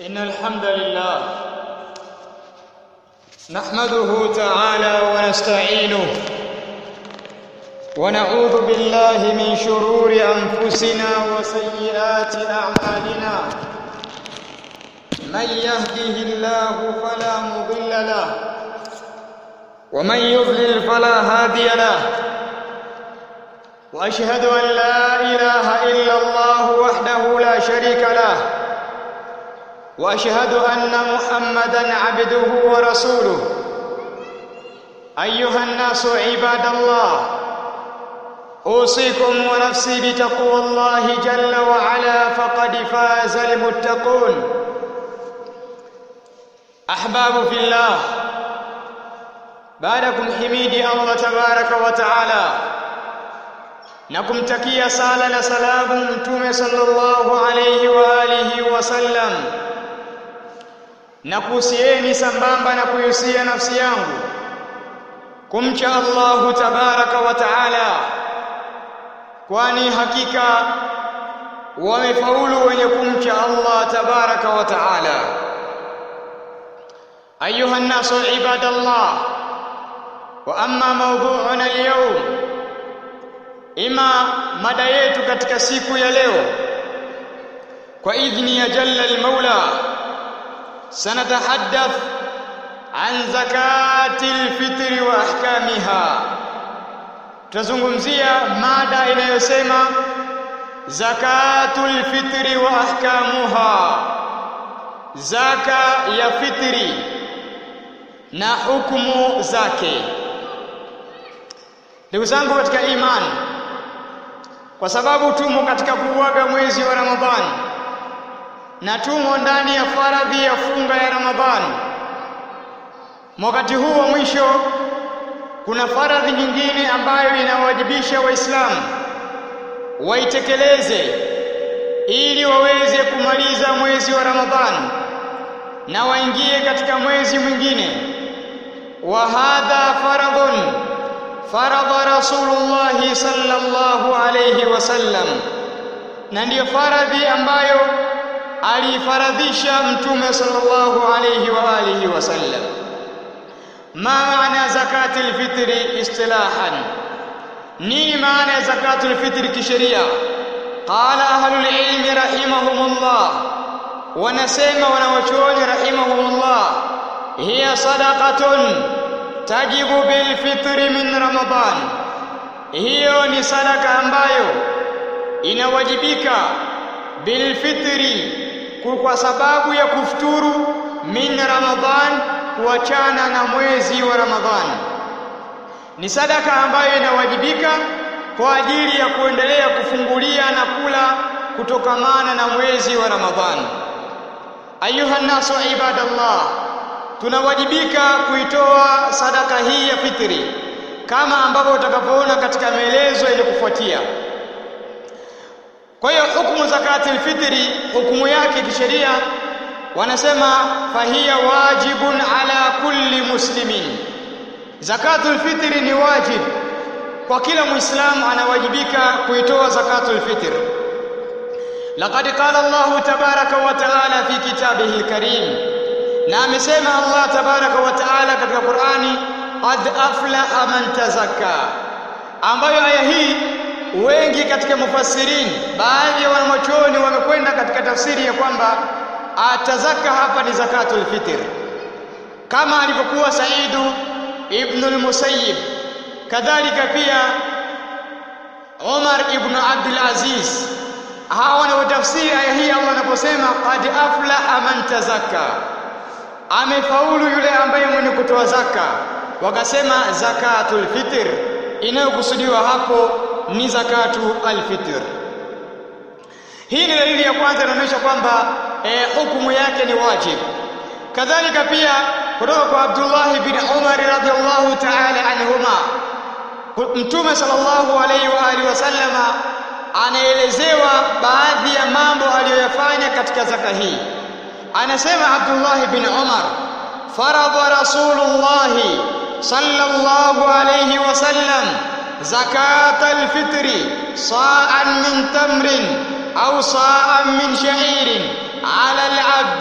إن الحمد لله نحمده تعالى ونستعينه ونعوذ بالله من شرور أنفسنا وسيئات أعمالنا من يهده الله فلا مضل له ومن يضلل فلا هادي له واشهد ان لا اله الا الله وحده لا شريك له واشهد ان محمدا عبده ورسوله ايها الناس عباد الله اوصيكم ونفسي بتقوى الله جل وعلا فقد فاز المتقون احباب في الله بعدكم حميدي الله تبارك وتعالى na kumtakia sala na salamu mtume sallallahu alayhi wa alihi wasallam na kuhusieni sambamba na kuhusia nafsi yangu kumcha Allahu tabaraka wa taala kwani hakika wamefaulu wenye kumcha Allah tabaraka wa taala ayuha nasu ibadallah wa amma mawdu'una al-yawm ima mada yetu katika siku ya leo kwa idhni ya jalla al-maula sanatahaddath an zakati al-fitri wa ahkamiha tutazungumzia mada inayosema zakatul fitri wa ahkamuha zaka ya fitri na hukumu zake ndugu zangu katika imani kwa sababu tumo katika kuuaga mwezi wa Ramadhani na tumo ndani ya faradhi ya funga ya Ramadhani. Wakati huu wa mwisho kuna faradhi nyingine ambayo inawajibisha Waislamu waitekeleze ili waweze kumaliza mwezi wa Ramadhani na waingie katika mwezi mwingine. Wa hadha faradhun faradha Rasulullah sallallahu alayhi wasallam, na ndiyo faradhi ambayo alifaradhisha Mtume sallallahu alayhi wa alihi wasallam. Ma maana zakati alfitri istilahan, nini maana ya zakatu alfitri kisheria? Qala ahlul ilmi rahimahumullah, wanasema wanawachuoni rahimahumullah, hiya sadaqatun tajibu bilfitri min Ramadhan, hiyo ni sadaka ambayo inawajibika bilfitri, kwa sababu ya kufuturu min Ramadhan, kuachana na mwezi wa Ramadhan. Ni sadaka ambayo inawajibika kwa ajili ya kuendelea kufungulia na kula kutokamana na mwezi wa Ramadhan. Ayuha nasu ibadallah tunawajibika kuitoa sadaka hii ya fitri kama ambavyo utakapoona katika maelezo yenye kufuatia. Kwa hiyo hukumu zakati alfitri, hukumu yake kisheria, wanasema fahiya wajibun ala kulli muslimin, zakatul fitri ni wajib kwa kila muislamu, anawajibika kuitoa zakatul fitr. Laqad qala Allahu tabaraka wa taala fi kitabihi alkarim na amesema Allah tabaraka wa taala katika Qur'ani qad aflaha man tazakka ambayo aya hii wengi katika mufassirin baadhi ya wanachuoni wamekwenda katika tafsiri ya kwamba atazaka hapa ni zakatul fitr kama alivyokuwa Saidu ibn al-Musayyib kadhalika pia Umar ibn Abdul Aziz hawa wanaotafsiri aya hii Allah anaposema qad aflaha man tazakka amefaulu yule ambaye mwenye kutoa zaka. Wakasema zakatul fitr, inayokusudiwa hapo ni zakatu alfitr. Hii ni dalili ya kwanza inaonyesha kwamba eh, hukumu yake ni wajib. Kadhalika pia kutoka kwa Abdullah bin Umar radhiallahu ta'ala anhuma, Mtume sallallahu alayhi wa alihi wasallama anaelezewa baadhi ya mambo aliyoyafanya katika zaka hii anasema Abdullah bin Umar faradha Rasulullah sallallahu alayhi wasallam zakat alfitri sa'an min tamrin au sa'an min sha'irin ala alabdi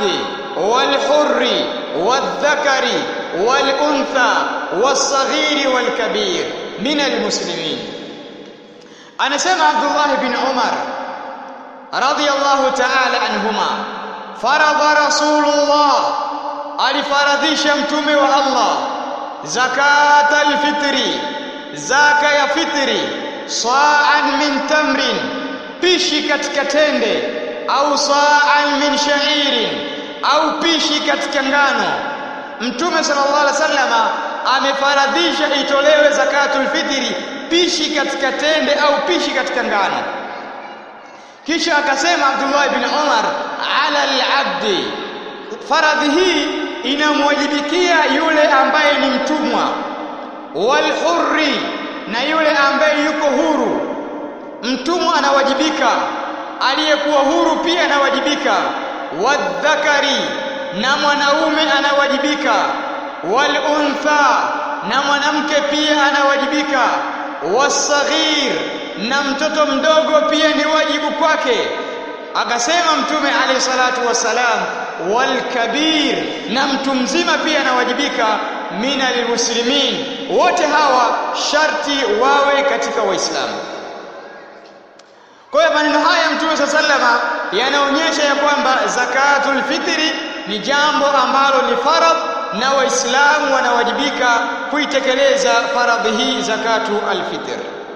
والحر والذكر والأنثى والصغير والكبير من المسلمين أنا سمع عبد الله بن عمر رضي الله تعالى عنهما فرض رسول الله alifaradhisha mtume wa Allah zakat alfitri zaka ya fitri sa'an min tamrin pishi katika tende au sa'an min sha'irin au pishi katika ngano mtume sallallahu alaihi wasallama amefaradhisha itolewe zakatul fitri pishi katika tende au pishi katika ngano kisha akasema Abdullah ibn Umar ala al-abdi faradhi hii inamwajibikia yule ambaye ni mtumwa wal hurri na yule ambaye yuko huru mtumwa anawajibika aliyekuwa huru pia anawajibika wadhakari na mwanaume anawajibika wal untha na mwanamke pia anawajibika wasaghir na mtoto mdogo pia ni wajibu kwake akasema mtume alayhi salatu wasalam wal kabir na mtu mzima pia anawajibika mina lilmuslimin wote hawa sharti wawe katika waislamu kwa hiyo maneno haya mtume saa sallama yanaonyesha ya kwamba zakatul fitri ni jambo ambalo ni faradh na waislamu wanawajibika kuitekeleza faradhi hii zakatu alfitr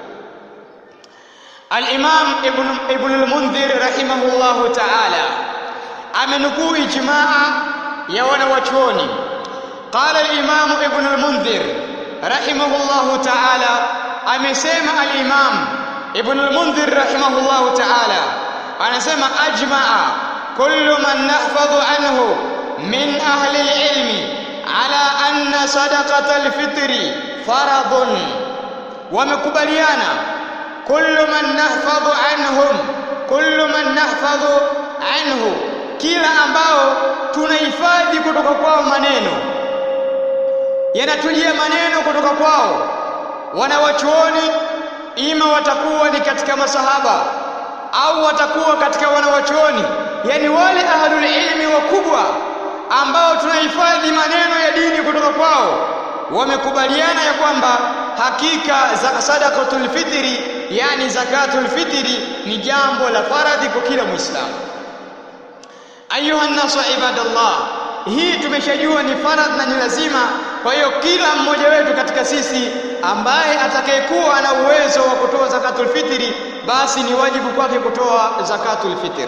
الإمام ابن ابن المنذر رحمه الله تعالى amenukuu ijmaa ya wanawachuoni qala al-imam ibn al-mundhir rahimahullahu ta'ala amesema al-imam ibn al-mundhir rahimahullahu ta'ala anasema ajmaa kullu man nahfadhu anhu min ahli al-ilmi ala anna sadaqata al-fitri faradun wamekubaliana kullu man nahfadhu anhum kullu man nahfadhu anhu kila ambao tunahifadhi kutoka kwao maneno yanatujia maneno kutoka kwao wanawachuoni ima watakuwa ni katika masahaba au watakuwa katika wanawachuoni yani wale ahlul ilmi wakubwa ambao tunahifadhi maneno ya dini kutoka kwao wamekubaliana ya kwamba hakika za sadaqatul fitri yani zakatul fitri ni jambo la faradhi kwa kila muislamu ayuha nasu ibadallah hii tumeshajua ni faradh na ni lazima kwa hiyo kila mmoja wetu katika sisi ambaye atakayekuwa ana uwezo wa kutoa zakatul fitri basi ni wajibu kwake kutoa zakatul fitri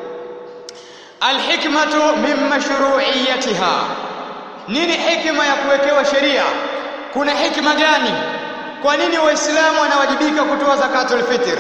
alhikmatu min mashru'iyatiha nini hikma ya kuwekewa sheria kuna hikma gani kwa nini waislamu wanawajibika kutoa zakatul fitr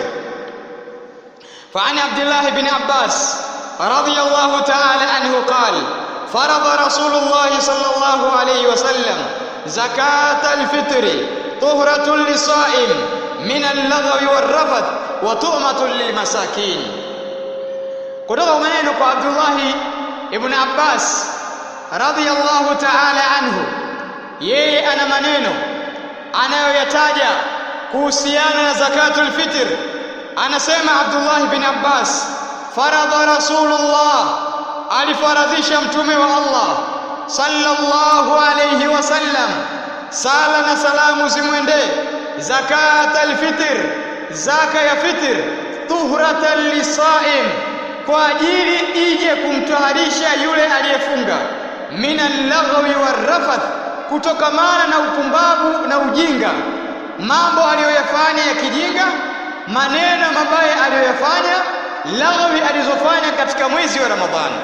فعن عبد الله بن عباس رضي الله تعالى عنه قال فرض رسول الله صلى الله عليه وسلم زكاة الفطر طهرة للصائم من اللغو والرفث وطعمة للمساكين kutoka maneno kwa Abdullah ibn Abbas radhiyallahu ta'ala anhu yeye ana maneno anayoyataja kuhusiana na zakatul fitr anasema Abdullah ibn Abbas faradha rasulullah alifaradhisha mtume wa Allah sallallahu alayhi wasallam sala na salamu zimwendee zakat alfitr zaka ya fitr tuhratan lisaim kwa ajili ije kumtaharisha yule aliyefunga minal laghwi warrafath kutokamana na upumbavu na ujinga mambo aliyoyafanya ya kijinga maneno mabaya aliyoyafanya laghwi alizofanya katika mwezi wa Ramadhani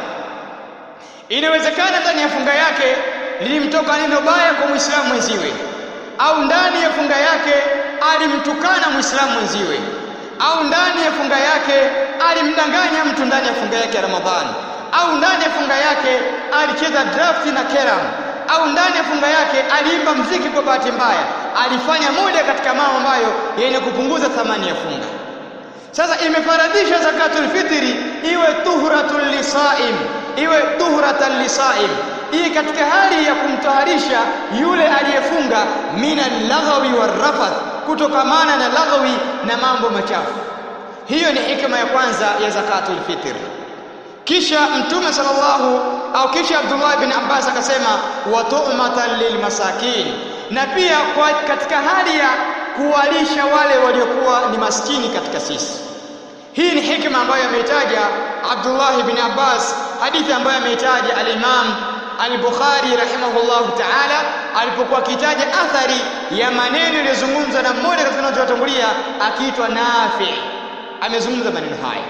inawezekana ndani ya funga yake lilimtoka neno baya kwa Muislamu mwenziwe au ndani ya funga yake alimtukana Muislamu mwenziwe au ndani ya funga yake alimdanganya mtu ndani ya funga yake ya Ramadhani au ndani ya funga yake alicheza draft na keram au ndani ya funga yake aliimba mziki kwa bahati mbaya alifanya moja katika mambo ambayo yenye kupunguza thamani ya funga sasa imefaradhisha zakatul fitri iwe tuhratul lisaim iwe tuhratan lisaim hii katika hali ya kumtaharisha yule aliyefunga mina laghawi warrafath kutokamana na laghawi na mambo machafu hiyo ni hikma ya kwanza ya zakatul fitr kisha mtume sallallahu au kisha Abdullah bin Abbas akasema wa tu'matan lilmasakin na pia kwa katika hali ya kuwalisha wale waliokuwa ni maskini katika sisi hii ni hikma ambayo ameitaja Abdullah bin Abbas hadithi ambayo ameitaja al-Imam al-Bukhari rahimahullah ta'ala alipokuwa akitaja athari ya maneno yaliyozungumzwa na mmoja katika wanaotangulia akiitwa Nafi amezungumza maneno haya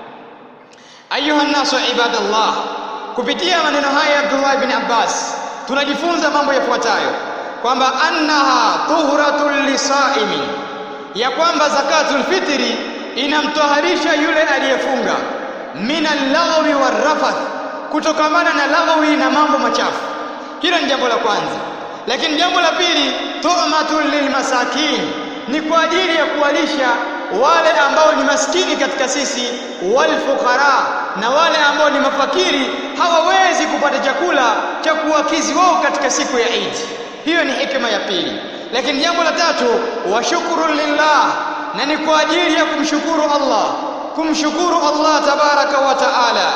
ayuha nasu ibadallah kupitia maneno haya ya Abdullah bin Abbas tunajifunza mambo yafuatayo kwamba annaha tuhratul lisaimin ya kwamba zakatul fitri inamtoharisha yule aliyefunga min al-lagwi war-rafath kutokamana na lagwi na mambo machafu hilo ni jambo la kwanza lakini jambo la pili tu'matul lilmasakin ni kwa ajili ya kuwalisha wale ambao ni maskini katika sisi walfuqara na wale ambao ni mafakiri hawawezi kupata chakula cha kuwakizi wao katika siku ya Eid hiyo ni hikma ya pili lakini jambo la tatu washukuru lillah na ni kwa ajili ya kumshukuru Allah kumshukuru Allah tabaraka wa taala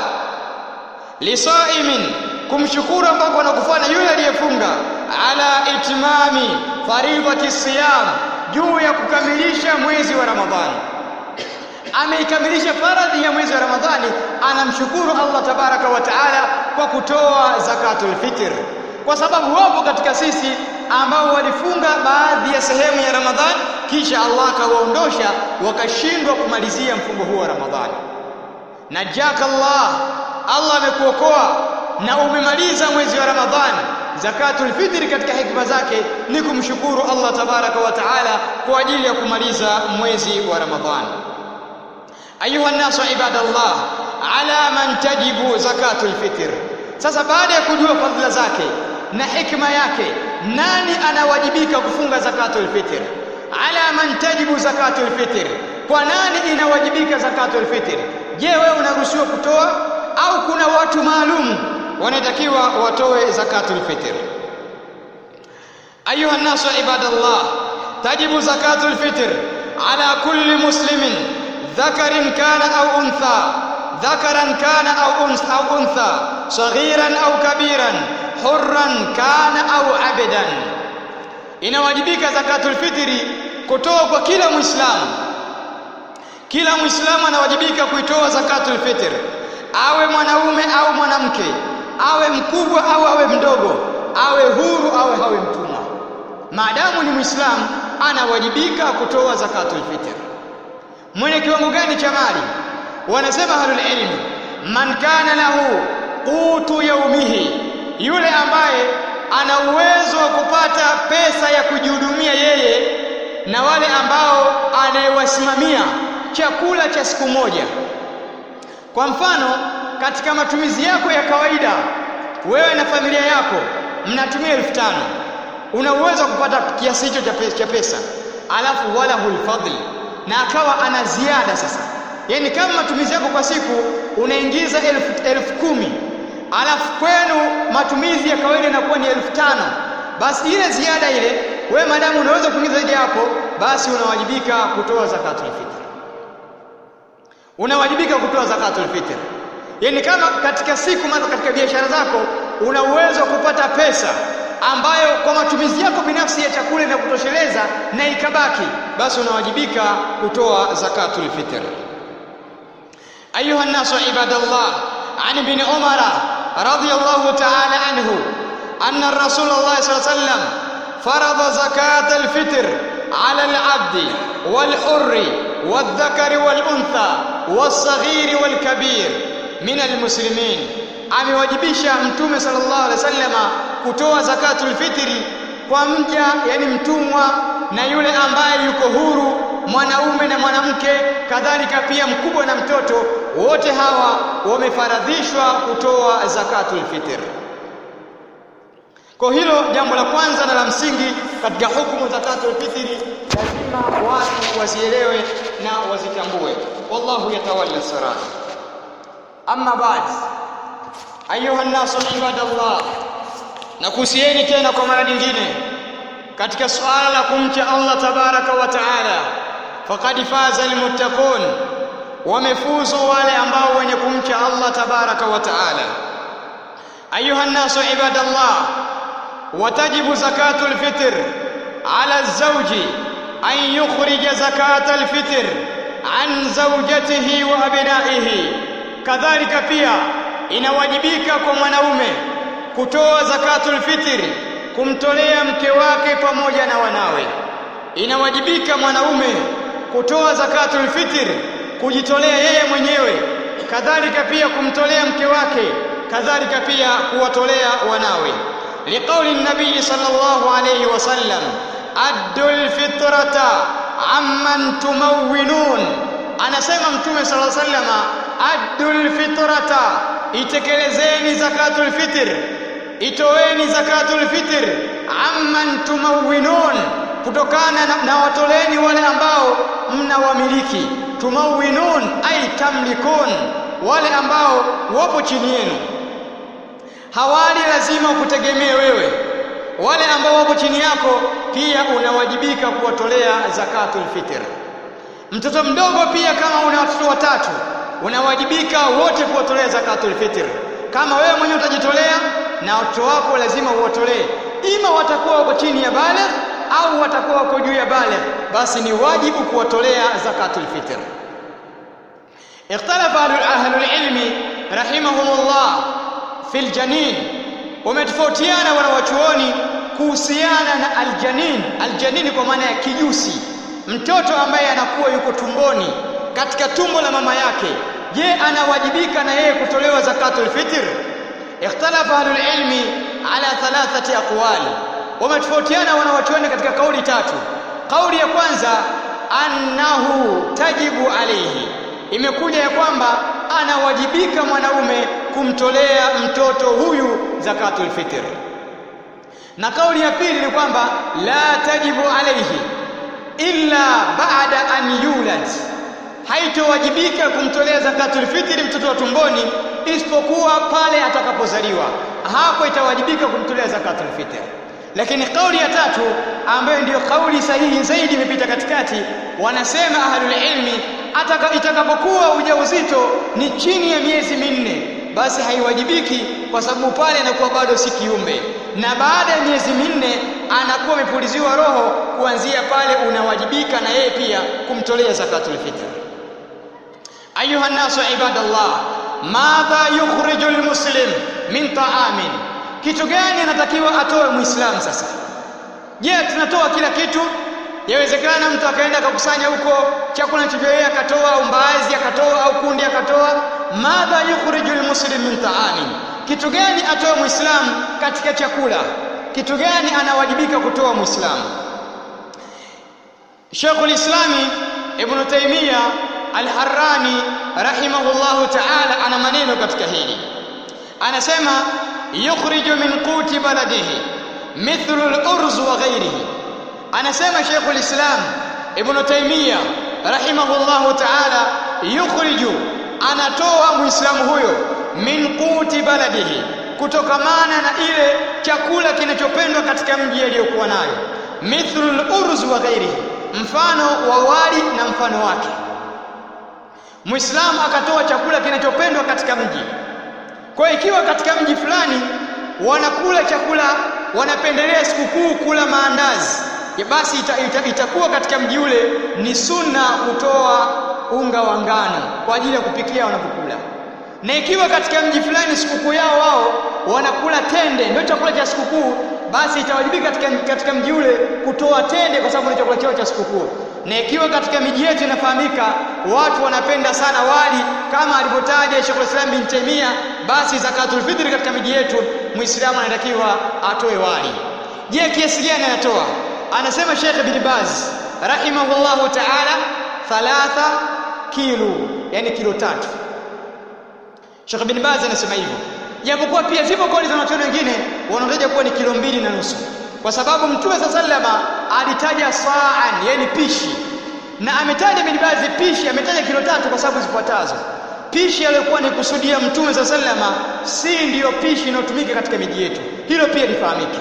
lisaimin kumshukuru ambako anakufanya yule aliyefunga ala itmami faridhati siyam juu ya kukamilisha mwezi wa Ramadhani ameikamilisha faradhi ya mwezi wa Ramadhani anamshukuru Allah tabaraka wa taala kwa kutoa zakatul fitr kwa sababu wapo katika sisi ambao walifunga baadhi ya sehemu ya Ramadhani kisha Allah akawaondosha wakashindwa kumalizia mfungo huo wa Ramadhani najaka Allah Allah amekuokoa na umemaliza mwezi wa Ramadhani zakatul fitri katika hikma zake ni kumshukuru Allah tabaraka wa taala kwa ajili ya kumaliza mwezi wa Ramadhani ayuha nasu ibadallah ala man tajibu zakatul fitr sasa baada ya kujua fadhila zake na hikma yake nani anawajibika kufunga zakatul fitr ala man tajibu zakatul fitr kwa nani inawajibika zakatul fitr je wewe unaruhusiwa kutoa au kuna watu maalum wanatakiwa watoe zakatul fitr ayuha nasu ibadallah tajibu zakatul fitr ala kulli muslimin dhakarin kana au untha ذكرا كان أو أنثى أو أنثى صغيرا أو كبيرا حرا كان أو عبدا inawajibika zakatul fitri kutoa kwa kila muislamu kila muislamu anawajibika kuitoa zakatul fitr awe mwanaume au mwanamke awe mkubwa au awe mdogo awe huru au awe mtumwa maadamu ni muislamu anawajibika kutoa zakatul fitr mwenye kiwango gani cha mali wanasema ahlul ilmi man kana lahu qutu yaumihi yule ambaye ana uwezo wa kupata pesa ya kujihudumia yeye na wale ambao anayewasimamia chakula cha siku moja kwa mfano katika matumizi yako ya kawaida wewe na familia yako mnatumia elfu tano una uwezo wa kupata kiasi hicho cha pesa alafu wala hulfadhli na akawa ana ziada sasa yani kama matumizi yako kwa siku unaingiza elfu, elfu kumi alafu kwenu matumizi ya kawaida inakuwa ni elfu tano basi ile ziada ile wewe madamu unaweza kuingiza zaidi hapo basi unawajibika kutoa zakatul fitr unawajibika kutoa zakatul fitr yani kama katika siku maana katika biashara zako una uwezo wa kupata pesa ambayo kwa matumizi yako binafsi ya chakula inakutosheleza na ikabaki basi unawajibika kutoa zakatul fitr أيها الناس عباد الله عن ابن عمر رضي الله تعالى عنه أن الرسول الله صلى الله عليه وسلم فرض زكاة الفطر على العبد والحر والذكر والأنثى والصغير والكبير من المسلمين amewajibisha mtume sallallahu alaihi wasallama kutoa zakatul fitri kwa mja yani mtumwa na yule ambaye yuko huru mwanaume na mwanamke kadhalika pia mkubwa na mtoto wote hawa wamefaradhishwa kutoa zakatul fitr kwa hilo jambo la kwanza na la msingi katika hukumu zakatul fitri lazima watu wazielewe na wazitambue wallahu yatawalla sarat amma baad ayuha nasu ibadallah na kuhusieni tena kwa mara nyingine katika suala la kumcha Allah tabaraka wa taala faqad faza almuttaqun wamefuzu wale ambao wenye kumcha Allah tabaraka wa taala ayuha nnasu ibadallah watajibu zakatu lfitr ala lzauji an yukhrija zakata lfitr an zaujatihi wa abnaihi kadhalika pia inawajibika kwa mwanaume kutoa zakatul fitri kumtolea mke wake pamoja na wanawe inawajibika mwanaume kutoa zakatul fitr kujitolea yeye mwenyewe kadhalika pia kumtolea mke wake kadhalika pia kuwatolea wanawe liqauli nabii sallallahu alayhi wasallam addul fitrata amman tumawwinun anasema mtume sallallahu alayhi wasallam addul fitrata itekelezeni zakatul fitr itoeni zakatul fitr amman tumawwinun kutokana na, na watoleni wale ambao mnawamiliki tumawwinun ay tamlikun wale ambao wapo chini yenu hawali lazima kutegemee wewe wale ambao wapo chini yako pia unawajibika kuwatolea zakatul fitr mtoto mdogo pia kama una watoto watatu unawajibika wote kuwatolea zakatul fitr kama wewe mwenyewe utajitolea na watoto wako lazima uwatolee ima watakuwa wako chini ya baligh au watakuwa wako juu ya baligh basi ni wajibu kuwatolea zakatul fitr اختلف أهل العلم رحمهم الله في الجنين ومتفوتيانا wanawachuoni kuhusiana na aljanin aljanin kwa maana ya kijusi mtoto ambaye anakuwa yuko tumboni katika tumbo la mama yake je anawajibika na yeye kutolewa zakatul fitr ikhtalafa ahlul ilmi ala thalathati aqwali wametofautiana wanawachuoni katika kauli tatu kauli ya kwanza annahu tajibu alayhi imekuja ya kwamba anawajibika mwanaume kumtolea mtoto huyu zakatul fitr na kauli ya pili ni kwamba la tajibu alayhi illa ba'da an yulad haitowajibika kumtolea zakatul fitri mtoto wa tumboni isipokuwa pale atakapozaliwa hapo itawajibika kumtolea zakatul fitr lakini kauli ya tatu ambayo ndiyo kauli sahihi zaidi imepita katikati wanasema ahlul ilmi ataka itakapokuwa ujauzito ni chini ya miezi minne basi haiwajibiki kwa sababu pale anakuwa bado si kiumbe na baada ya miezi minne anakuwa amepuliziwa roho kuanzia pale unawajibika na yeye pia kumtolea zakatul fitr ayuha nasu ibadallah madha yukhriju almuslim min ta'amin kitu gani anatakiwa atoe muislamu sasa je tunatoa kila kitu yawezekana mtu akaenda akakusanya huko chakula anachojoea akatoa au mbaazi akatoa au kundi akatoa madha yukhriju almuslim min ta'amin kitu gani atoe muislamu katika chakula kitu gani anawajibika kutoa muislamu Sheikhul Islami Ibn Taymiyyah Al-Harrani rahimahullahu ta'ala ana maneno katika hili anasema yukhriju min quti baladihi mithlu al-urz wa ghayrihi anasema Sheikhul Islam Ibn Taymiyyah rahimahullahu ta'ala yukhriju anatoa muislamu huyo min quti baladihi kutokamana na ile chakula kinachopendwa katika mji aliyokuwa nayo mithlu al-urz wa ghairihi mfano wa wali na mfano wake Muislamu akatoa chakula kinachopendwa katika mji kwa ikiwa katika mji fulani wanakula chakula wanapendelea sikukuu kula maandazi ya basi ita, ita, itakuwa katika mji ule ni sunna kutoa unga wa ngano kwa ajili ya kupikia wanapokula na ikiwa katika mji fulani sikukuu yao wao wanakula tende ndio chakula cha sikukuu basi itawajibika katika, katika mji ule kutoa tende kwa sababu ni chakula chao cha sikukuu na ikiwa katika miji yetu inafahamika watu wanapenda sana wali kama alivyotaja Sheikh Islam bin Taimia basi zakatul fitri katika miji yetu muislamu anatakiwa atoe wali je kiasi gani anatoa anasema Sheikh bin Baz rahimahullahu ta'ala thalatha kilo yani kilo tatu Sheikh bin Baz anasema hivyo japokuwa pia zipo kauli za wanachuoni wengine wanaotaja kuwa ni kilo mbili na nusu kwa sababu mtume sa sallama alitaja saan yani pishi na ametaja bin Baz pishi ametaja kilo tatu kwa sababu zifuatazo pishi aliyokuwa ni kusudia mtume sa sallama si ndiyo pishi inayotumika katika miji yetu hilo pia lifahamike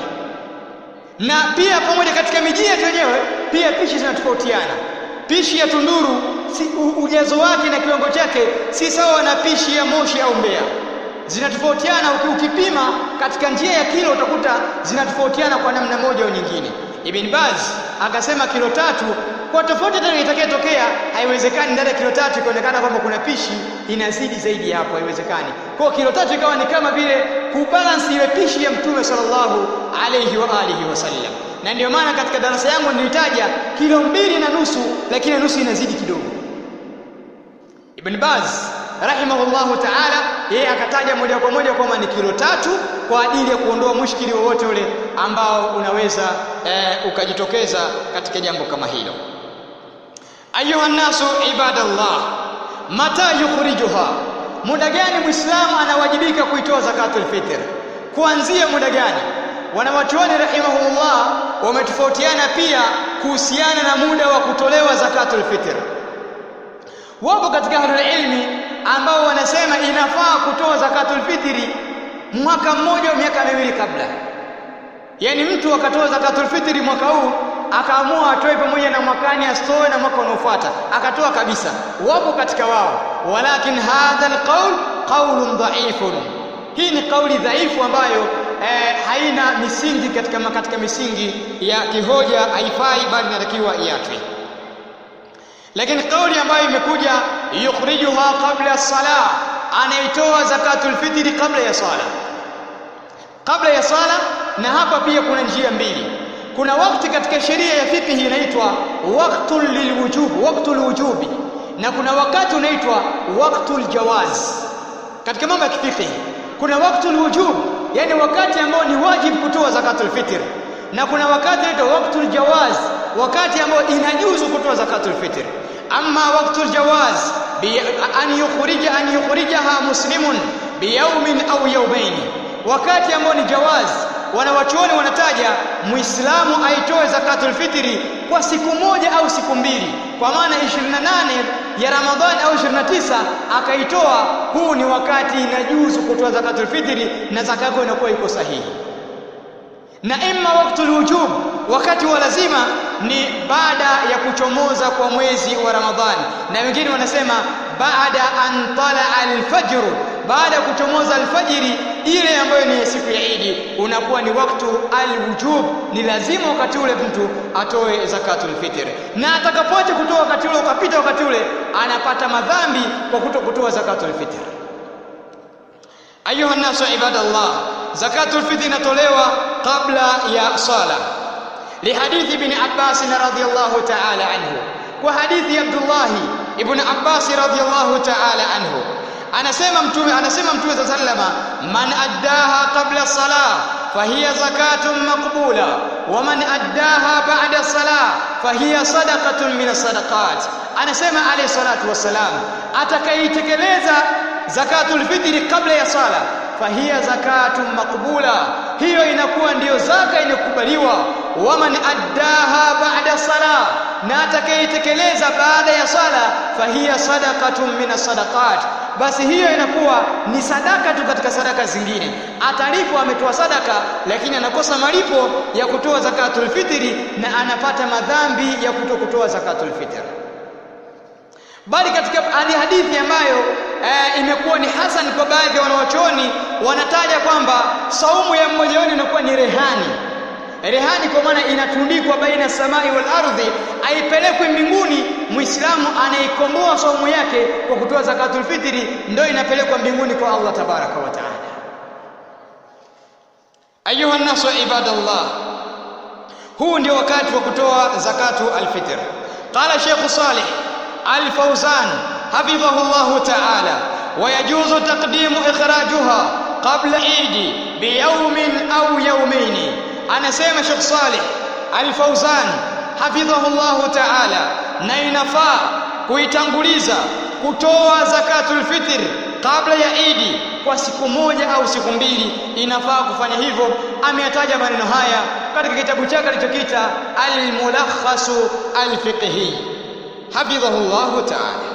na pia pamoja katika miji yetu wenyewe pia pishi zinatofautiana pishi ya tunduru si, u, ujazo wake na kiwango chake si sawa na pishi ya moshi au mbea zinatofautiana ukipima katika njia ya kilo utakuta zinatofautiana kwa namna moja au nyingine Ibn Baz akasema kilo tatu kwa tofauti hata itakayotokea haiwezekani ndani ya kilo tatu ikaonekana kwamba kuna pishi inazidi zaidi ya hapo haiwezekani kwa kilo tatu ikawa ni kama vile kubalance ile pishi ya mtume sallallahu alayhi wa alihi wasallam na ndio maana katika darasa yangu nilitaja kilo mbili na nusu lakini nusu inazidi kidogo Ibn Baz rahimahullahu ta'ala yeye akataja moja kwa moja kwamba ni kilo tatu kwa ajili ya kuondoa mushkili wowote ule ambao unaweza e, ukajitokeza katika jambo kama hilo ayuha nasu ibadallah mata yukhrijuha muda gani muislamu anawajibika kuitoa zakatul fitr kuanzia muda gani wanawachuoni rahimahullah wametofautiana pia kuhusiana na muda wa kutolewa zakatul fitr wapo katika ahlul ilmi ambao wanasema inafaa kutoa zakatul fitri mwaka mmoja au miaka miwili kabla yaani mtu akatoa zakatul fitri mwaka huu akaamua atoe pamoja na mwakani asitoe na mwaka unaofuata akatoa kabisa wapo katika wao walakin hadha alqaul qaulun dhaifun hii ni kauli dhaifu ambayo eh, haina misingi katika katika misingi ya kihoja haifai bali inatakiwa iachwe lakini kauli ambayo imekuja yukhrijuha qabla salah anaitoa zakatul fitri kabla ya sala kabla ya sala na hapa pia kuna njia mbili kuna wakati katika sheria ya fiqh inaitwa waqtul lilwujub waqtul wujubi na kuna wakati unaitwa waqtul jawaz katika mambo ya fiqh kuna waqtul wujub yani wakati ambao ni wajibu kutoa zakatul fitr na kuna wakati unaitwa waqtul jawaz wakati ambao inajuzu kutoa zakatul fitr amma waqtul jawaz bi an yukhrija an yukhrijaha muslimun biyawmin au yawmayn wakati ambao ni jawaz wanawachuoni wanataja muislamu aitoe zakatul fitri kwa siku moja au siku mbili kwa maana 28 ya Ramadhani au 29 akaitoa huu ni wakati inajuzu kutoa zakatul fitri na zaka yako inakuwa iko sahihi na imma waktul wujub wakati wa lazima ni baada ya kuchomoza kwa mwezi wa Ramadhani na wengine wanasema baada an tala alfajr baada ya kuchomoza alfajiri ile ambayo ni siku ya Idi unakuwa ni waktu alwujub ni lazima wakati ule mtu atoe zakatul fitr na atakapoacha kutoa wakati ule ukapita wakati ule anapata madhambi kwa kuto kutoa zakatul fitr ayuha nasu ibadallah zakatul fitr inatolewa kabla ya sala lihadithi ibn Abbas radhiyallahu ta'ala anhu kwa hadithi Abdullah ibn Abbas radhiyallahu ta'ala anhu anasema mtume anasema mtume sallama man addaha qabla salah fahiya zakatun maqbula wa man addaha ba'da salah fahiya sadaqatun min as-sadaqat anasema alayhi salatu wassalam atakayetekeleza zakatul fitri kabla ya sala fahiya zakatun maqbula hiyo inakuwa ndiyo zaka inakubaliwa waman addaha ba'da sala na atakayetekeleza baada ya sala fahiya sadaqatun min as-sadaqat basi hiyo inakuwa ni sadaka tu katika sadaka zingine atalipwa ametoa sadaka lakini anakosa malipo ya kutoa zakatul fitri na anapata madhambi ya kutokutoa zakatul fitri bali katika hadithi ambayo e, imekuwa ni hasan kwa baadhi ya wanawachuoni wanataja kwamba saumu ya mmoja wao inakuwa ni rehani rehani kwa maana inatundikwa baina samai wal ardhi aipelekwe mbinguni muislamu anaikomboa saumu yake kwa kutoa zakatul fitri ndio inapelekwa mbinguni kwa Allah tabaraka wa taala ayuha nasu ibadallah huu ndio wakati wa kutoa zakatu alfitr qala sheikh salih الفوزان حفظه الله تعالى ويجوز تقديم إخراجها قبل عيد بيوم أو يومين أنا سيما شيخ صالح الفوزان حفظه الله تعالى نينفا kuitanguliza kutoa zakatul fitr kabla ya idi kwa siku moja au siku mbili inafaa kufanya hivyo ameyataja maneno haya katika kitabu chake alichokita al-mulakhasu al-fiqhi حفظه الله تعالى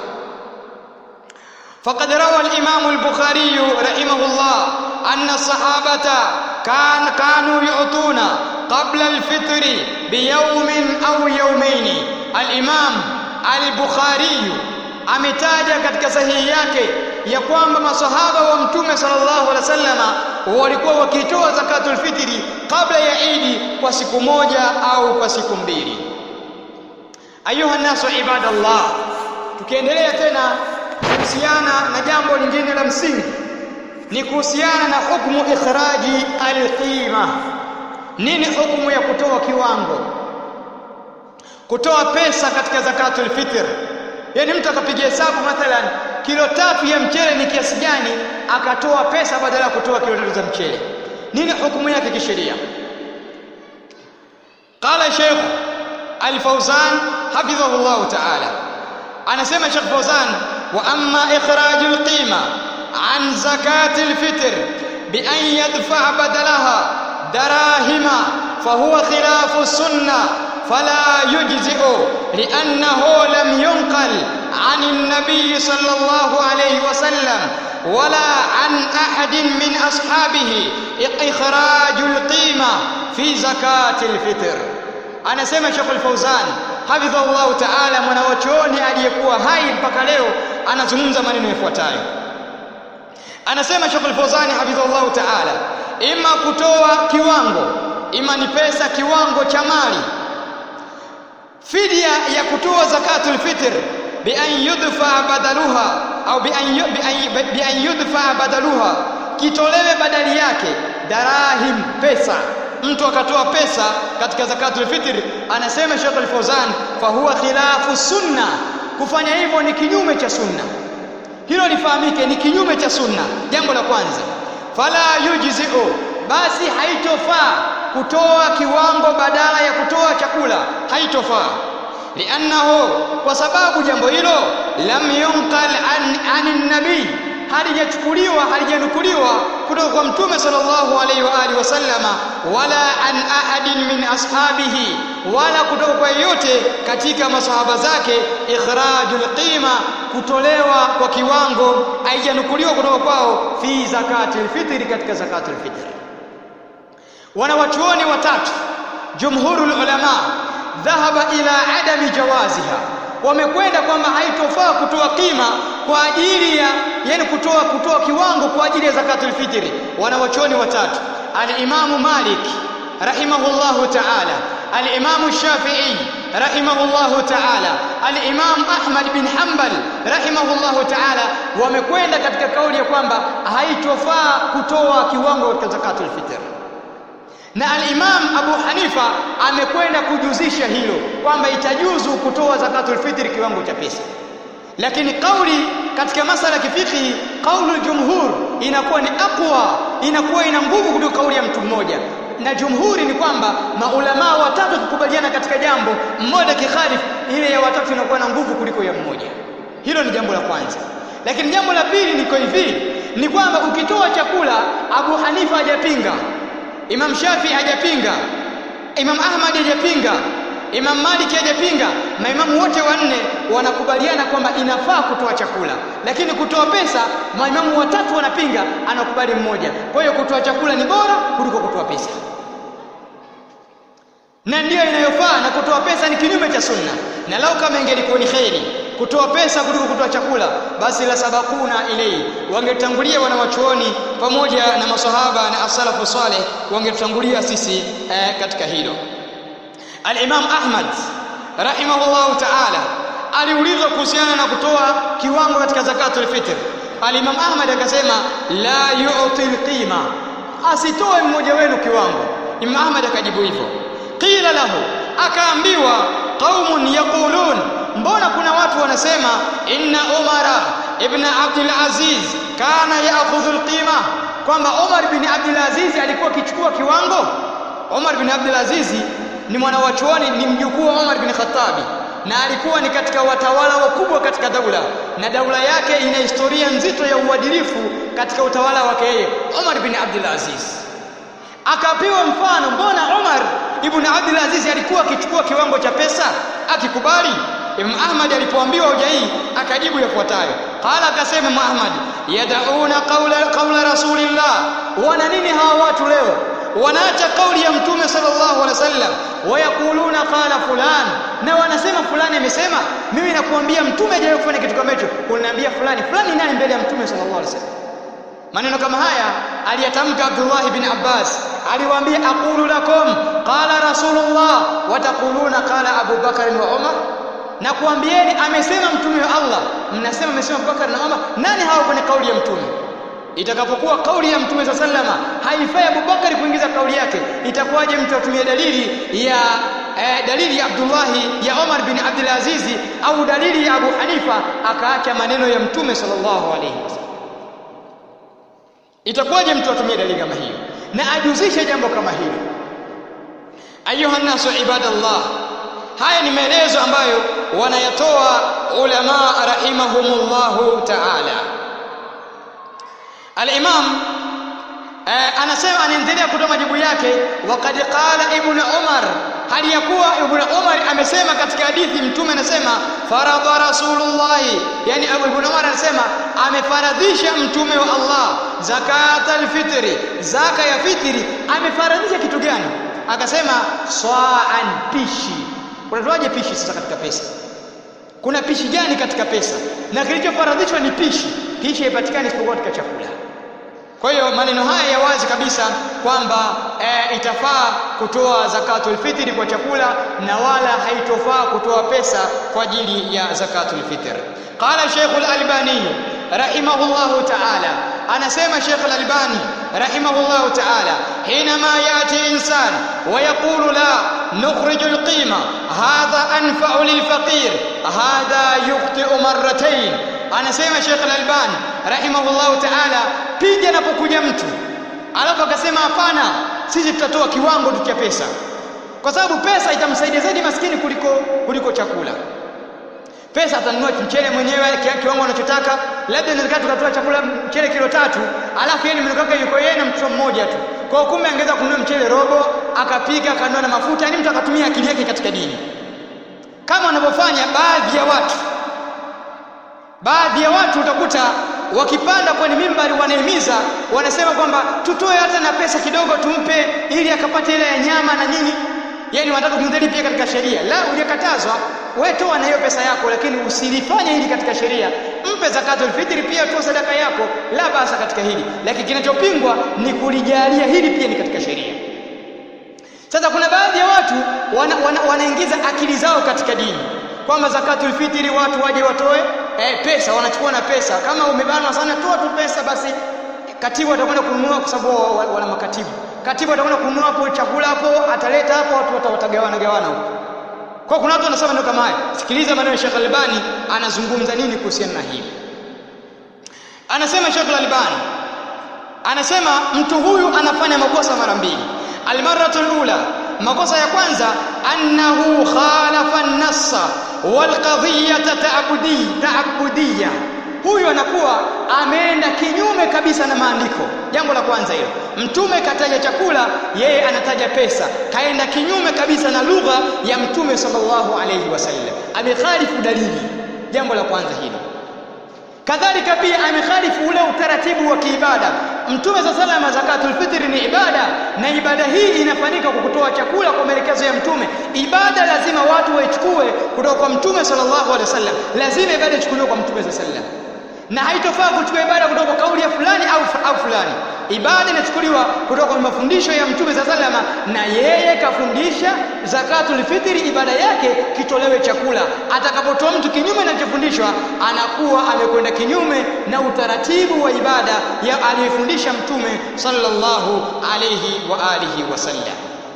فقد روى الإمام البخاري رحمه الله أن الصحابة كان كانوا يعطون قبل الفطر بيوم أو يومين الإمام البخاري ametaja katika sahihi yake ya kwamba masahaba wa mtume sallallahu alaihi wasallama walikuwa wakitoa zakatul fitri kabla ya Idi kwa siku moja au kwa siku mbili. Ayuha nasu ibadallah, tukiendelea tena kuhusiana na jambo lingine la msingi ni kuhusiana na hukumu ikhraji alqima. Nini hukumu ya kutoa kiwango, kutoa pesa katika zakatul fitr? Yaani mtu akapiga hesabu mathalan kilo tatu ya mchele ni kiasi gani, akatoa pesa badala ya kutoa kilo tatu za mchele. Nini hukumu yake kisheria? Qala Sheikh Al-Fawzan hafidhahu Allah ta'ala, anasema Sheikh Fawzan, wa amma ikhraju al-qima an zakati al-fitr bi an yadfa badalaha darahima fahuwa khilafu sunnah فلا يجزئ لأنه لم ينقل عن النبي صلى الله عليه وسلم ولا عن أحد من أصحابه إخراج القيمة في زكاة الفطر أنا سمع شيخ الفوزان حفظه الله تعالى mwanawachuoni aliyekuwa hai mpaka leo anazungumza maneno yafuatayo anasema Sheikh Al-Fawzani hafidhahullah ta'ala ima kutoa kiwango ima ni pesa kiwango cha mali fidia ya kutoa zakatul fitr bi an yudfa badaluha au bi an bi an yudfa badaluha kitolewe badali yake darahim pesa mtu akatoa pesa katika zakatul fitr anasema Sheikh Al-Fawzan fa huwa khilafu sunna kufanya hivyo ni kinyume cha sunna hilo lifahamike ni kinyume cha sunna jambo la kwanza fala yujzi'u basi haitofaa kutoa kiwango badala ya kutoa chakula haitofaa liannahu kwa sababu jambo hilo lam yunqal an anin nabii halijachukuliwa halijanukuliwa kutoka kwa mtume sallallahu alaihi wa alihi wasallama wala an ahadin min ashabihi wala kutoka kwa yeyote katika masahaba zake ikhrajul qima kutolewa kwa kiwango haijanukuliwa kutoka kwao fi zakatil fitri katika zakatul fitri wanawachuoni watatu jumhurul ulama dhahaba ila adami jawaziha wamekwenda kwamba haitofaa kutoa kima kwa ajili ya yani kutoa kutoa kiwango kwa ajili ya zakatul fitri wanawachuoni watatu al-imamu malik rahimahullahu ta'ala al-imamu shafi'i rahimahullahu ta'ala al-imam ahmad bin hanbal rahimahullahu ta'ala wamekwenda katika kauli ya kwamba haitofaa kutoa kiwango katika zakatul fitri na al-Imam Abu Hanifa amekwenda kujuzisha hilo kwamba itajuzu kutoa zakatul fitri kiwango cha pesa, lakini kauli katika masala ya kifiqhi, kaulu jumhur inakuwa ni aqwa, inakuwa ina nguvu kuliko kauli ya mtu mmoja, na jumhuri ni kwamba maulamaa watatu kukubaliana katika jambo mmoja kikhalifu, ile ya watatu inakuwa na nguvu kuliko ya mmoja. Hilo ni jambo la kwanza, lakini jambo la pili niko hivi, ni kwamba ukitoa chakula, Abu Hanifa hajapinga Imam Shafi hajapinga, Imam Ahmad hajapinga, Imam Malik hajapinga. Maimamu wote wanne wanakubaliana kwamba inafaa kutoa chakula, lakini kutoa pesa maimamu watatu wanapinga, anakubali mmoja. Kwa hiyo kutoa chakula ni bora kuliko kutoa pesa, na ndiyo inayofaa, na kutoa pesa ni kinyume cha sunna. Na lau kama ingelikuwa ni kheri kutoa pesa kuliko kutoa chakula, basi la sabakuna ilei, wangetangulia wanawachuoni pamoja na masahaba na asalafu saleh, wangetangulia sisi eh, katika hilo. Al-Imam Ahmad rahimahullahu ta'ala aliulizwa kuhusiana na kutoa kiwango katika zakatul fitr. Al-Imam Ahmad akasema la yu'ti al-qima, asitoe mmoja wenu kiwango. Imam Ahmad akajibu hivyo. Qila lahu, akaambiwa qaumun yaqulun mbona kuna watu wanasema inna umara ibn abdul aziz kana yaakhudhu alqima kwamba umar bin abdul aziz alikuwa akichukua kiwango umar bin abdul aziz ni mwanawachuoni ni mjukuu wa umar bin khattabi na alikuwa ni katika watawala wakubwa katika daula na daula yake ina historia nzito ya uadilifu katika utawala wake yeye umar bin abdul aziz akapewa mfano mbona umar ibn abdul aziz alikuwa akichukua kiwango cha pesa akikubali Imam Ahmad alipoambiwa hoja hii akajibu yafuatayo. Qala akasema Imam Ahmad, yadauna qawla qawla rasulillah. Wana nini hawa watu leo? wanaacha kauli ya mtume sallallahu alaihi wasallam wayakuluna qala fulan na wanasema fulani amesema mimi nakuambia mtume hajawahi kufanya kitu kama hicho unaniambia fulani fulani nani mbele ya mtume sallallahu alaihi wasallam maneno kama haya aliyatamka Abdullah bin Abbas aliwaambia aqulu lakum qala rasulullah wa taquluna qala Abu Bakar wa Umar na kuambieni amesema mtume wa Allah mnasema amesema Abubakar na Umar nani hao kwenye kauli ya mtume itakapokuwa kauli ya mtume sallama haifai Abubakar kuingiza kauli yake itakuwaje mtu atumie dalili ya eh, dalili ya Abdullah ya Umar bin Abdul Aziz au dalili ya Abu Hanifa akaacha maneno ya mtume sallallahu alaihi wasallam itakuwaje mtu atumie dalili kama hiyo na ajuzishe jambo kama hilo ayuha nasu ibadallah haya ni maelezo ambayo wanayatoa ulama rahimahumullahu ta'ala al-imam eh, anasema anaendelea kutoa majibu yake waqad qala ibn umar hali ya kuwa ibn umar amesema katika hadithi mtume anasema faradha rasulullah yani ibn umar anasema amefaradhisha mtume wa Allah zakat al-fitri zaka ya fitri amefaradhisha kitu gani akasema swaan pishi unatoaje pishi sasa katika pesa kuna pishi gani katika pesa na kilichofaradhishwa ni pishi pishi haipatikani isipokuwa katika chakula kwa hiyo maneno haya ya wazi kabisa kwamba e, itafaa kutoa zakatul fitri kwa chakula na wala haitofaa kutoa pesa kwa ajili ya zakatul fitr qala Sheikh al-Albani rahimahullahu ta'ala anasema Sheikh al-Albani rahimahullahu ta'ala hinama yati insan wa yaqulu la nukhrij al-qima hadha anfa'u lil-faqir hadha yukhti'u marratayn anasema Sheikh al-Albani rahimahullahu ta'ala pindi anapokuja mtu alafu akasema hapana sisi tutatoa kiwango tu cha pesa kwa sababu pesa itamsaidia zaidi maskini kuliko kuliko chakula pesa atanunua mchele mwenyewe kiwango anachotaka labda inawezekana tukatoa chakula mchele kilo tatu alafu yeye mtoto wake yuko yeye na mtoto mmoja tu kwa kumbe angeweza kununua mchele robo akapika akanunua na mafuta yani mtu akatumia akili yake katika dini kama wanavyofanya baadhi ya watu baadhi ya watu utakuta wakipanda kwenye mimbari wanahimiza wanasema kwamba tutoe hata na pesa kidogo tumpe ili akapate ile ya nyama na nini yani wanataka kumdhali pia katika sheria la hujakatazwa wewe toa na hiyo pesa yako lakini usilifanye hili katika sheria mpe zakatul fitri pia toa sadaka yako la basa katika hili lakini kinachopingwa ni kulijalia hili pia ni katika sheria sasa kuna baadhi ya watu wanaingiza wana, wana akili zao katika dini kwamba zakatul fitri watu waje watoe eh, pesa wanachukua na pesa kama umebanwa sana toa tu pesa basi katibu atakwenda kununua kwa sababu wana makatibu katibu atakwenda kununua hapo chakula hapo ataleta hapo watu watagawana gawana huko kwa kuna watu wanasema ndio kama haya sikiliza maneno ya Sheikh Albani anazungumza nini kuhusiana na hili anasema Sheikh Albani anasema mtu huyu anafanya makosa mara mbili almaratul ula makosa ya kwanza annahu khalafa an-nassa wal qadhiyata ta'budi ta'budiyya huyu anakuwa ameenda kinyume kabisa na maandiko jambo la kwanza hilo mtume kataja chakula yeye anataja pesa kaenda kinyume kabisa na lugha ya mtume sallallahu alayhi wasallam amekhalifu dalili jambo la kwanza hilo kadhalika pia amekhalifu ule utaratibu wa kiibada mtume za salama zakatul fitri ni ibada na ibada hii inafanyika kwa kutoa chakula kwa maelekezo ya mtume ibada lazima watu waichukue kutoka kwa mtume sallallahu alaihi wasallam lazima ibada ichukuliwe kwa mtume sallallahu alaihi wasallam na haitofaa kuchukua ibada kutoka kwa kauli ya fulani au, au fulani ibada inachukuliwa kutoka kwa mafundisho ya mtume za salama na yeye kafundisha zakatul fitri ibada yake kitolewe chakula atakapotoa mtu kinyume na kilichofundishwa anakuwa amekwenda kinyume na utaratibu wa ibada ya aliyefundisha mtume sallallahu alayhi wa alihi wasallam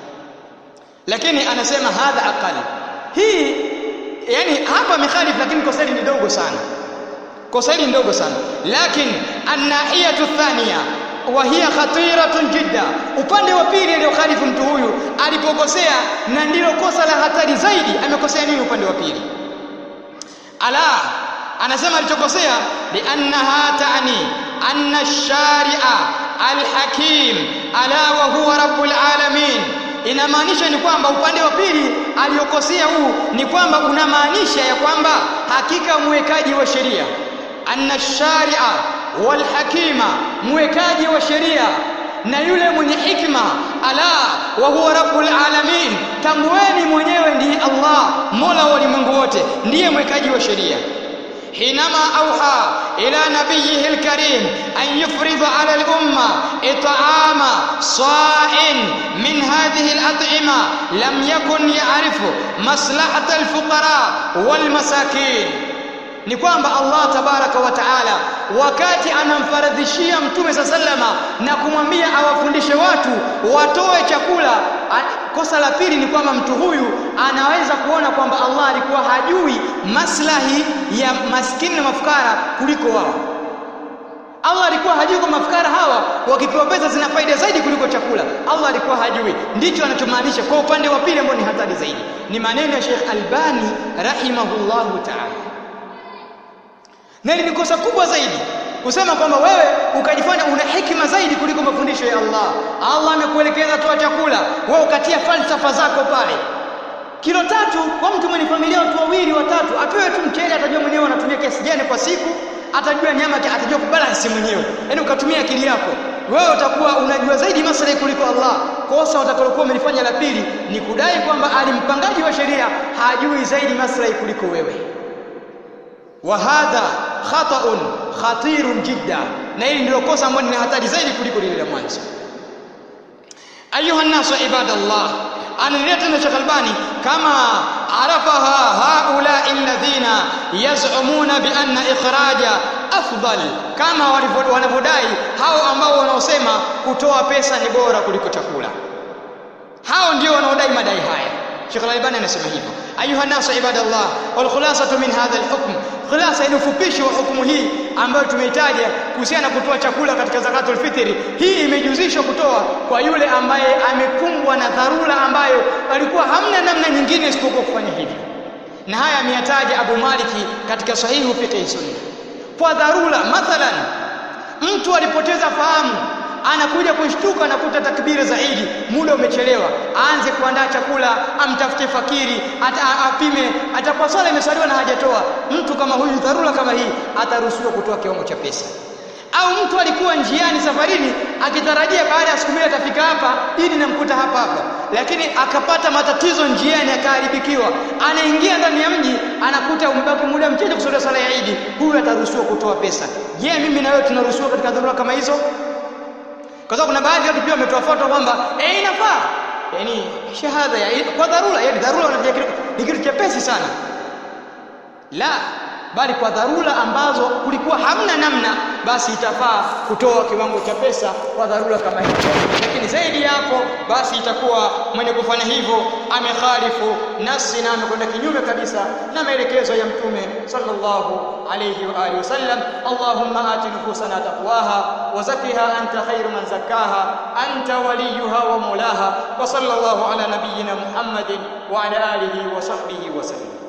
lakini anasema hadha aqal hii yani hapa mikhalif lakini kosa ni dogo sana kosa hili ndogo sana lakini annahiyatu thania wa hiya khatiratun jidda upande wa pili aliyokhalifu mtu huyu alipokosea na ndilo kosa la hatari zaidi amekosea nini upande wa pili ala anasema alichokosea liannaha ta'ni anna ash-shari'a al-hakim ala wa huwa rabbul alamin inamaanisha ni kwamba upande wa pili aliyokosea huu ni kwamba unamaanisha ya kwamba hakika mwekaji wa sheria anna sharia wal hakima mwekaji wa sheria na yule mwenye hikma ala wa huwa rabbul alamin tamweni mwenyewe ndiye Allah mola wa ulimwengu wote ndiye mwekaji wa sheria حينما أوحى إلى نبيه الكريم أن يفرض على الأمة إطعام صاع من هذه الأطعمة لم يكن يعرف مصلحة الفقراء والمساكين ni kwamba Allah tabaraka wa taala wakati anamfaradhishia mtume sa sallama na kumwambia awafundishe watu watoe chakula kosa la pili ni kwamba mtu huyu anaweza kuona kwamba Allah alikuwa hajui maslahi ya maskini na mafukara kuliko wao Allah alikuwa hajui kwa mafukara hawa wakipewa pesa zina faida zaidi kuliko chakula. Allah alikuwa hajui. Ndicho anachomaanisha kwa upande wa pili ambao ni hatari zaidi. Ni maneno ya Sheikh Albani rahimahullahu ta'ala. Na ni kosa kubwa zaidi kusema kwamba wewe ukajifanya una hekima zaidi kuliko mafundisho ya Allah. Allah amekuelekeza toa chakula, wewe ukatia falsafa zako pale. Kilo tatu kwa mtu mwenye familia watu wawili watatu, apewe tu mchele, atajua mwenyewe anatumia kiasi gani kwa siku, atajua nyama, atajua kubalance mwenyewe. Yaani ukatumia akili yako, wewe utakuwa unajua zaidi maslahi kuliko Allah. Kosa utakalokuwa umelifanya la pili ni kudai kwamba alimpangaji wa sheria hajui zaidi maslahi kuliko wewe. Wa hadha khata'un khatirun jidda, na hili ndilo kosa ambalo ni hatari zaidi kuliko lile la mwanzo. Ayuha nnasu ibadallah, anaendelea tena Sheikh Albani kama arafaha haulai alladhina yaz'umuna bi anna ikhraja afdal, kama wanavyodai hao ambao wanaosema kutoa pesa ni bora kuliko chakula. Hao ndio wanaodai madai haya. Sheikh Al-Albani anasema hivyo. Ayuha nasu ibadallah, wal khulasatu min hadha al-hukm, khulasa ni ufupishi wa hukumu hii ambayo tumeitaja kuhusiana na kutoa chakula katika zakatul fitri. Hii imejuzishwa kutoa kwa yule ambaye amekumbwa na dharura ambayo alikuwa hamna namna nyingine isipokuwa kufanya hivyo, na haya ameyataja Abu Maliki katika sahihu fiqh sunna. Kwa dharura, mathalan mtu alipoteza fahamu anakuja kushtuka na kuta takbiri za Idi, muda umechelewa, aanze kuandaa chakula, amtafute fakiri, ata, apime, atakuwa swala imesaliwa na hajatoa. Mtu kama huyu, dharura kama hii, ataruhusiwa kutoa kiwango cha pesa. Au mtu alikuwa njiani safarini akitarajia baada ya siku mbili atafika hapa, Idi namkuta hapa hapa, lakini akapata matatizo njiani, akaharibikiwa, anaingia ndani ya mji, anakuta umebaki muda mchache kusalia sala ya Idi, huyu ataruhusiwa kutoa pesa. Je, mimi na wewe tunaruhusiwa katika dharura kama hizo? kwa sababu kuna baadhi ya watu pia wametoa fatwa kwamba eh, inafaa yani shahada ya kwa dharura, yani dharura wanafikia ni kitu chepesi sana. La, bali kwa dharura ambazo kulikuwa hamna namna, basi itafaa kutoa kiwango cha pesa kwa dharura kama hiyo. Lakini zaidi ya hapo, basi itakuwa mwenye kufanya hivyo amekhalifu nafsi na amekwenda kinyume kabisa na maelekezo ya Mtume sallallahu alayhi wa alihi wasallam. Allahumma ati nufusana taqwaha wa zakkiha anta khairu man zakkaha anta waliyuha wa mulaha wa sallallahu ala nabiyyina Muhammadin wa ala alihi wa sahbihi wa sallam.